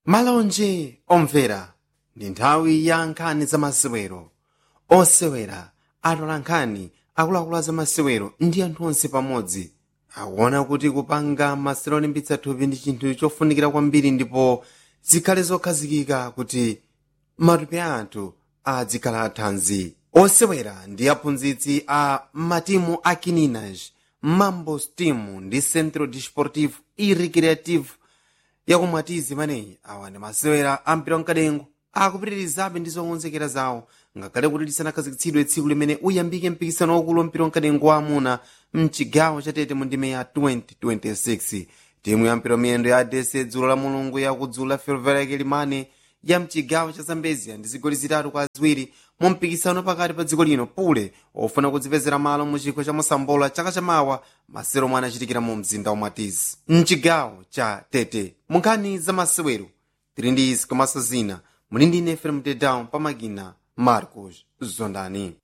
malonje omvera ndi nthawi ya nkhani za masewero osewera atola nkhani akuluakulu za masewero ndi anthu onse pamodzi akuona kuti kupanga masewero olimbitsa thupi ndi chinthu chofunikira kwambiri ndipo zikhale zokhazikika kuti matupi a anthu adzikhala athanzi osewera ndi aphunzitsi a matimu a kininaj mambos team ndi centro desportivo e recreativo yakumwatizi imeneyi awa ndi masewera a mpira wamkadengo akupitirizabe ndi zokonzekera zawo ngakhale kuti lisanakhazikitsidwe tsiku limene uyambike mpikisano waukulu wa mpira wamkadengo wa amuna mchigawo chatete mu ndime ya 2026 timu ya mpira miyendo ya adese dzulo la mulungu yakudzula fervereke limane ya mchigawo cha zambezia ndi zigoli zitatu kwa ziwiri mu mpikisano pakati pa dziko lino pule ofuna kudzipezera malo mu chikho cha mosambola chaka chamawa masero omwe anachitikira mu mzinda wa mwatizi mchigawo cha tete munkhani za masewero tili ndi izi komanso zina muli ndi ine fm tedown pamakina marcos zondani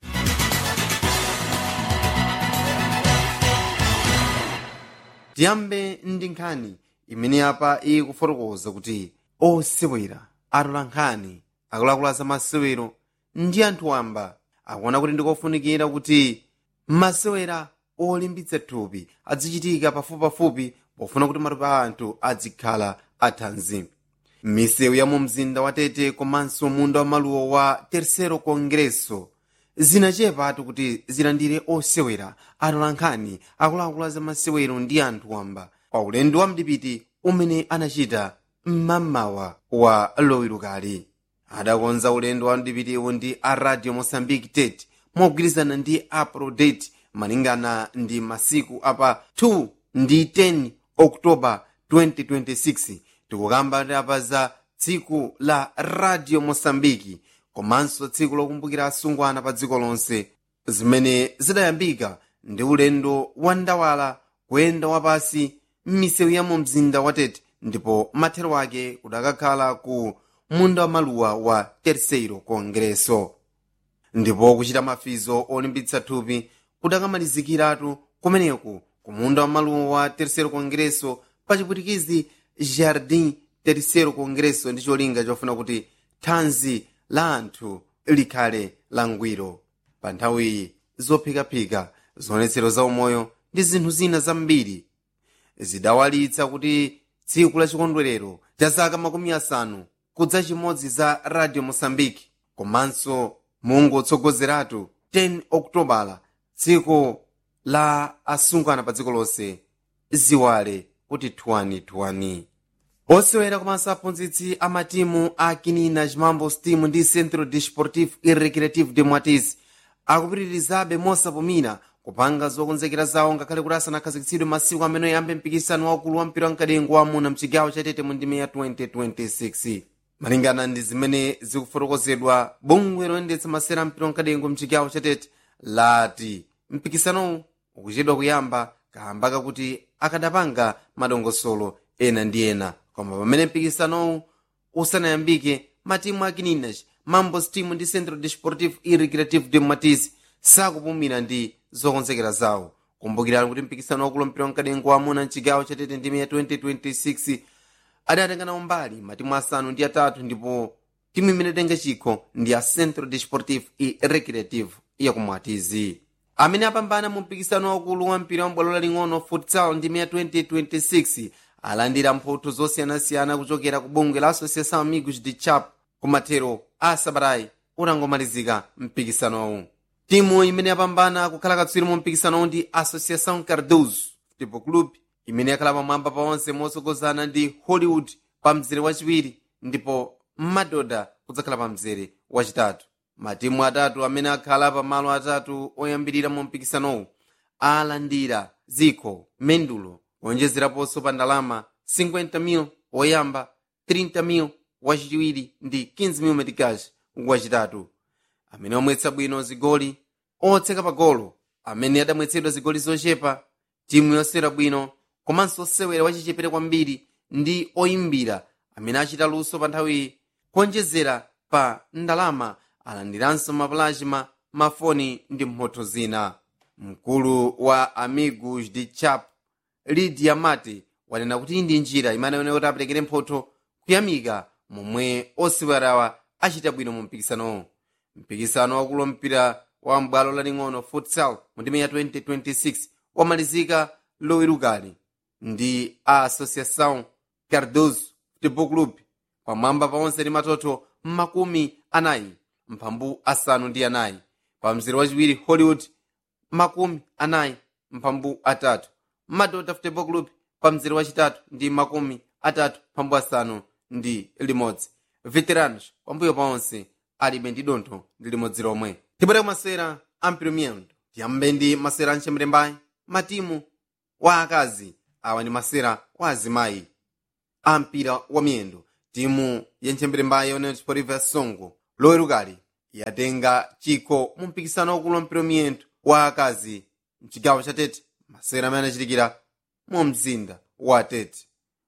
tiyambe ndi nkhani imene apa ikufotokoza kuti osewera atola nkhani akuluakulu za masewero ndi anthu wamba akuona kuti ndikofunikira kuti masewera olimbitsa thupi azichitika pafupipafupi pofuna kuti matupi a anthu azikhala athanzi misewu ya mu mzinda wa tete komanso munda wa maluwa wa tercero congresso zinachepatu kuti zilandire osewera atola nkhani akuluakulu za masewero ndi anthu wamba pa ulendo wa mdipiti umene anachita mmamawa wa lowirukali adakonza ulendo wa mdipitiwu ndi a radio mosambiki tete mogwirizana ndi aprodate malingana ndi masiku apa 2 ndi 10 oktoba 2026 tikukamba apa za tsiku la radio mosambiki komanso tsiku lokumbukira asungwana pa dziko lonse zimene zidayambika ndi ulendo wa ndawala kuyenda wapasi m'misewu ya mu mzinda wa tete ndipo mathero ake kudakakhala ku munda wa maluwa wa terceiro congresso ndipo kuchita mafizo olimbitsa thupi kudakamalizikiratu kumeneku ku munda wa maluwa wa terceiro congresso pa chipwitikizi jardim terceiro congresso ndi cholinga chofuna kuti thanzi la anthu likhale langwiro pa nthawiyi zophikaphika zionetsero za umoyo ndi zinthu zina zambiri zidawalitsa kuti tsiku la chikondwerero cha zaka makumi asanu kudza chimodzi za radio mosambiki komanso mungotsogozeratu 10 okutobala tsiku la asungwana pa dziko lonse ziwale kuti thuwanithuwani osewera komanso aphunzitsi a matimu a kinina chimambos team ndi centro desportivo e recreativo de mwatizi akupitirizabe mosapumira kupanga zokonzekera zawo ngakhale kuti asanakhazikitsidwe masiku amene oyambe mpikisano waukulu wa mpira wamkadengo wamuna mchigawo chatete mu ndime ya 2026 malingana ndi zimene zikufotokozedwa bungwe loyendetsa masera mpira wamkadengo mchigawo chatete lati mpikisanowu ukuchedwa kuyamba kamba kakuti akadapanga madongosolo ena ndi ena koma pamene mpikisanowu usanayambike matimu a kininach mambos team ndi centro desportivo e recreativo de matiz sakupumira ndi zokonzekera zawo kumbukirani kuti mpikisano wakulu mpira wamkadengo wamuna mchigawo chatete ndime ya 2026 adatengana umbali matimu asanu ndi atatu ndipo timu imene tenga chikho ndi a centro desportivo e recreativo yakumwatizi amene apambana mu mpikisano waukulu wa mpira wambwalo laling'ono futsal ndime ya 2026 alandira mphotho zosiyanasiyana kuchokera ku bungwe la associação amigos de chap kumathero a sabatayi utangomalizika mpikisanowu timu imene yapambana kukhala katswiri mu mpikisanowu ndi associação cardoso football club imene yakhala pamwamba pa onse motsogozana ndi hollywood pa mzere wachiwiri ndipo madoda kudzakhala pa mzere wachitatu matimu atatu amene akhala pa malo atatu oyambirira mu mpikisanowu alandira zikho mendulo kuonjezeraponso pa ndalama 50,000 woyamba 30,000 wachiwiri ndi 15,000 metikash wachitatu amene wamwetsa bwino zigoli otseka pa golo amene adamwetsedwa zigoli zochepa timu yosewera bwino komanso osewera wachichepere kwambiri ndi oyimbira amene achita luso pa nthawiyi kuonjezera pa ndalama alandiranso mapulazima mafoni ndi mphotho zina mkulu wa amigos de chap lidia mate wanena kuti iyi ndi njira imene aoneka kuti aperekere mphotho kuyamika momwe osewerawa achita bwino mu mpikisanowo mpikisano wakulu mpira wa mbwalo laling'ono futsal mu ndime ya 2026 wamalizika lowerukali ndi a associação cardoso futebol club pamwamba paonse ndi matoto makumi anayi mphambu asanu ndi anayi pa mzere wachiwiri hollywood makumi anayi mphambu atatu madota futebol club pa mzere wachitatu ndi makumi atatu mphambu asanu ndi limodzi veteranos pambuyo paonse alibe ndi dontho ndi limodzi lomwe tibwere masera a mpiromiyendo tiyambe ndi masera anchemrembayi matimu wa akazi awa ndi masera wa azimayi a mpira wa miyendo timu ya nchemberembayi yonena chipoliva ya songo lowerukali yatenga chikho mu mpikisano wakulu wa mpira wa miyendo wa akazi mchigawo cha tete masera amene anachitikira mu mzinda wa tete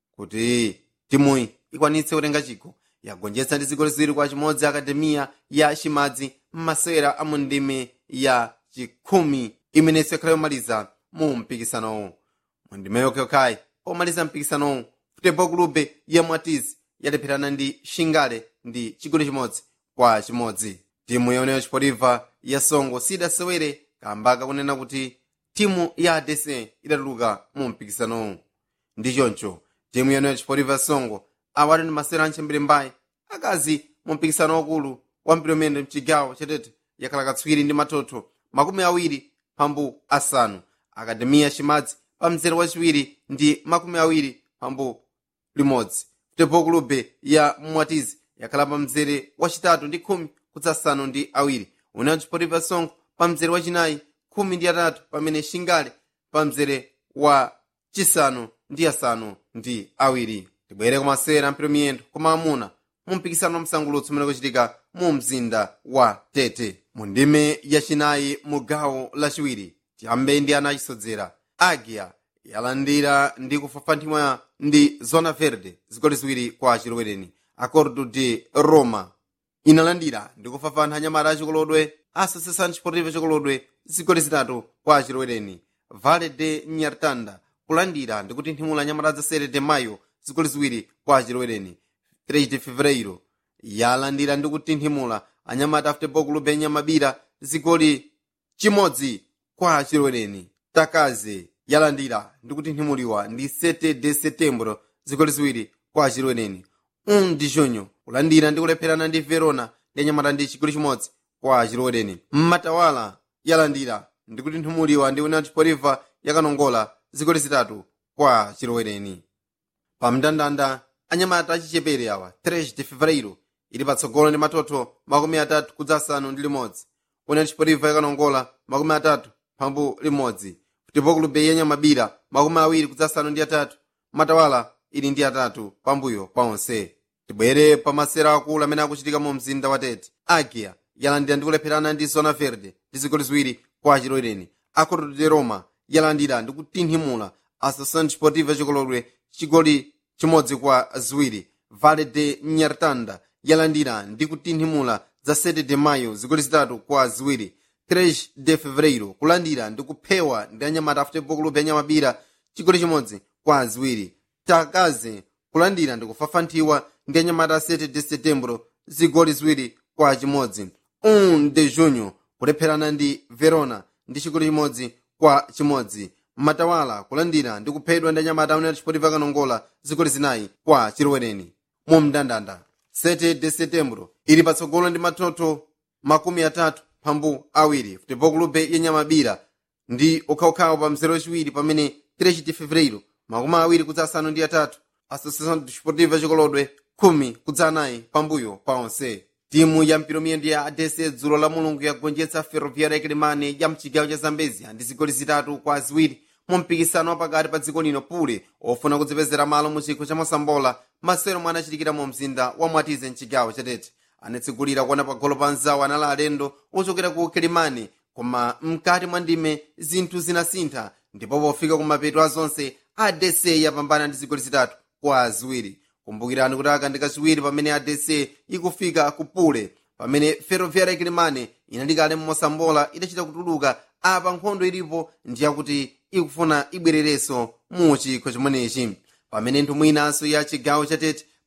kuti timuyi ikwanitse kutenga chikho yagonjetsa ndi zigoli ziwiri kwa chimodzi akademiya ya chimadzi m'masera a mu ndime ya chikhumi imenenso yakhala yomaliza mu mpikisanowu mu ndime yokhayokhayi omaliza mpikisanowu futebol klube ya mwatizi yalepherana ndi shingale ndi chigoli chimodzi kwa chimodzi timu yoneyo chipoliva ya songo sidasewere kamba kakunena kuti timu ya adc idatuluka mu mpikisanowu ndi choncho timu yoneyo chipoliva ya songo awati ndi masera anchembere mbayi akazi mu mpikisano wakulu wa mpiromendo mchigawo chatete yakhala katswiri ndi matoto makumi awiri pambu asanu akademiya chimadzi pa mzere wachiwiri ndi makumi awiri pambu limodzi futebol klube ya mwatizi yakhala pa mzere wachitatu ndi khumi kudzasanu ndi awiri unayo chipoliva songo pa mzere wachinayi khumi ndi atatu pamene shingale pa mzere wa chisanu ndi asanu ndi awiri tibwere kumasera mpiro miyendo koma amuna mu mpikisano wa msangulutso umene kuchitika mu mzinda wa tete mu ndime yachinayi mu gawo lachiwiri tiyambe ndi ana achisodzera agia yalandira ndi kufafanthimwa ndi zona verde zigoli ziwiri kwa chilowereni acordo de roma inalandira ndi kufafantha anyamata achikolodwe associação desportiva chikolodwe zigoli zitatu kwa chilowereni vale de nyartanda kulandira ndi kutinthimula anyamata za sere de mayo zigoli ziwiri kwa chilowereni 3 de fevereiro yalandira ndi kutinthimula anyamata a futebol clube yanyamabira zigoli chimodzi kwa chilowereni takaze yalandira ndi kutinthimuliwa ndi 7 de setembro zigoli ziwiri kwa chilowereni 1 de junho kulandira ndi kulepherana ndi verona ndi anyamata ndi chigoli chimodzi kwa chilowereni mmatawala yalandira ndi kutinthimuliwa ndi union chipoliva yakanongola zigoli zitatu kwa chilowereni pa mndandanda anyamata achichepere awa 3 de fevereiro ili patsogolo ndi matoto makumi atatu kudza asanu ndi limodzi union chipoliva yakanongola makumi atatu pambu limodzi futebol clube yanyamabira makumi awiri kudza asanu ndi atatu matawala ili ndi atatu pambuyo paonse tibwere pa masera akulu amene akuchitika mu mzinda wa tete agia yalandira ndi kulepherana ndi zona verde ndi zigoli ziwiri kwa chilowereni acordo de roma yalandira ndi kutinthimula associação desportiva chikolodwe chigoli chimodzi kwa ziwiri vale de nyartanda yalandira ndi kutinthimula za 7 de mayo zigoli zitatu kwa ziwiri 3 de fevereiro kulandira ndi kuphewa ndi anyamata a futebol clube yanyamabira chigoli chimodzi kwa ziwiri takaze kulandira ndi kufafanthiwa ndi anyamata a 7 de setembro zigoli ziwiri kwa chimodzi 1 de junho kulepherana ndi verona ndi chigoli chimodzi kwa chimodzi matawala kulandira ndi kuphedwa ndi anyamata amene achipotiva kanongola zigoli zinayi kwa chilowereni mu mndandanda 7 de setembro ili patsogolo ndi matoto makumi atatu pambu awiri futebol clube yenyamabira ndi okhaokhawo pa mzere wachiwiri pamene 3 de fevereiro makumi awiri kudza asanu ndi atatu associação desportiva chikolodwe khumi kudza anayi pambuyo paonse timu ya mpiromiyendo ya adc dzulo la mulungu yagonjetsa ferroviária yakilimani ya mchigawo cha zambezia ndi zigoli zitatu kwa ziwiri mu mpikisano wapakati pa dziko lino pule ofuna kudzipezera malo mu chikho cha mosambola masero mwe anachitikira mu mzinda wa mwatize mchigawo chatete anatsigulira kuona pagolo pa nzawo anali alendo ochokera ku kilimani koma mkati mwa ndime zinthu zinasintha ndipo pofika kumapeto a zonse adc yapambana ndi zigoli zitatu kwa ziwiri kumbukirani kuti aka ndi kachiwiri pamene adc ikufika kupule pamene ferroviária yakilimani inalikale mmosambola idachita kutuluka apa nkhondo ilipo ndiyakuti ikufuna ibwererenso mu chikho chimenechi pamene nthumwi inanso ya chigawo chatete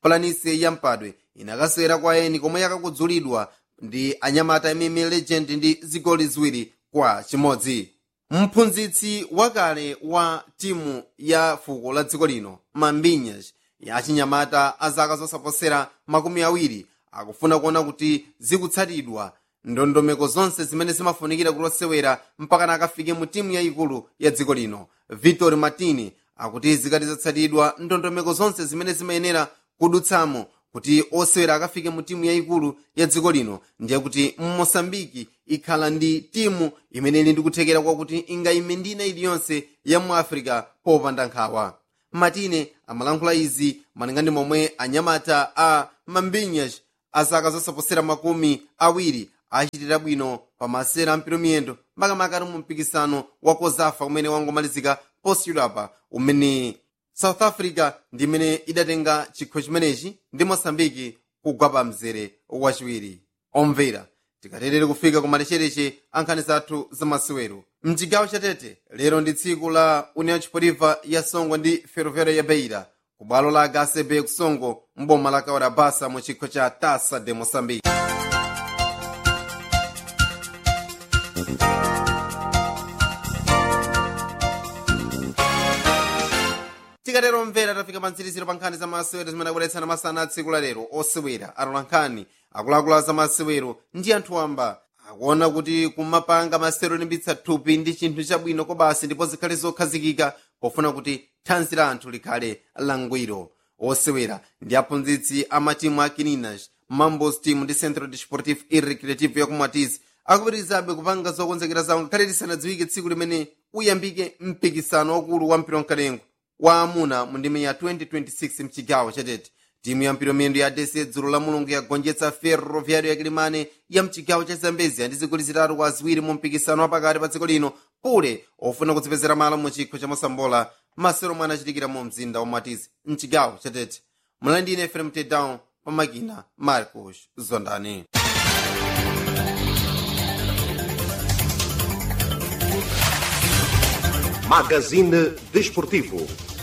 planície ya mpadwe inakasewera kwa eni komwe yakakudzulidwa ndi anyamata mm legend ndi zigoli ziwiri kwa chimodzi mphunzitsi wakale wa timu ya fuko la dziko lino mambinyas ya chinyamata a zaka zosaposera makumi awiri akufuna kuona kuti zikutsatidwa ndondomeko zonse zimene zimafunikira kuti osewera mpakana akafike mu timu yayikulu ya dziko lino victor martini akuti zikati zatsatidwa ndondomeko zonse zimene zimayenera kudutsamo kuti osewera akafike mu timu yayikulu ya dziko lino ndiye kuti mosambiki ikhala ndi timu imene ili ndikuthekera kwakuti ingayime ndi ina iliyonse ya mu africa popanda nkhawa matine amalankhula izi malinga ndi momwe anyamata a mambinyas azaka zosaposera makumi awiri achitira bwino pa masera amphitomiyendo makamaka mu mpikisano wa kozafa umene wangomalizika posachedwapa umene south africa ndi imene idatenga chikho chimenechi ndi mosambiki kugwa pa mzere wachiwiri omvera tikaterere kufika ku malechereche ankhani zathu zamasewero mchigawo chatete lero ndi tsiku la união chipoliva ya songo ndi ferroviária ya beira ku bwalo la hcb kusongo mboma la kaora basa mu chikho cha tasa de moçambique tikatero mvera tafika pa mtsiriziro pa nkhani za masewero zimene akubweretsana masana a tsiku la lero osewera atola nkhani akuluakulu za masewero ndi anthu wamba akuona kuti kumapanga masewero limbitsa thupi ndi chinthu chabwino kobasi ndipo zikhale zokhazikika pofuna kuti thanzi la anthu likhale langwiro osewera ndi aphunzitsi a matimu a kininas mambos team ndi centro desportivo e recreativo ya kumwatizi akupitirizabe kupanga zokonzekera zawo ngakhale lisanadziwike tsiku limene uyambike mpikisano wakulu wa mpira wamkalengo wa amuna mu ndime ya 2026 mchigawo chatete timu ya mpiramiyendo ya dese dzulo la mulungu yagonjetsa ferroviário ya kilimane ya mchigawo cha zambezia ndi zigoli zitatu kwa ziwiri mu mpikisano wapakati pa dziko lino pule ofuna kudzipezera malo mu chikho cha mosambola masero mwana achitikira mu mzinda wa mwatizi mchigawo chatete mulandine fm tedown pa makina marcos zondani Magazine Desportivo.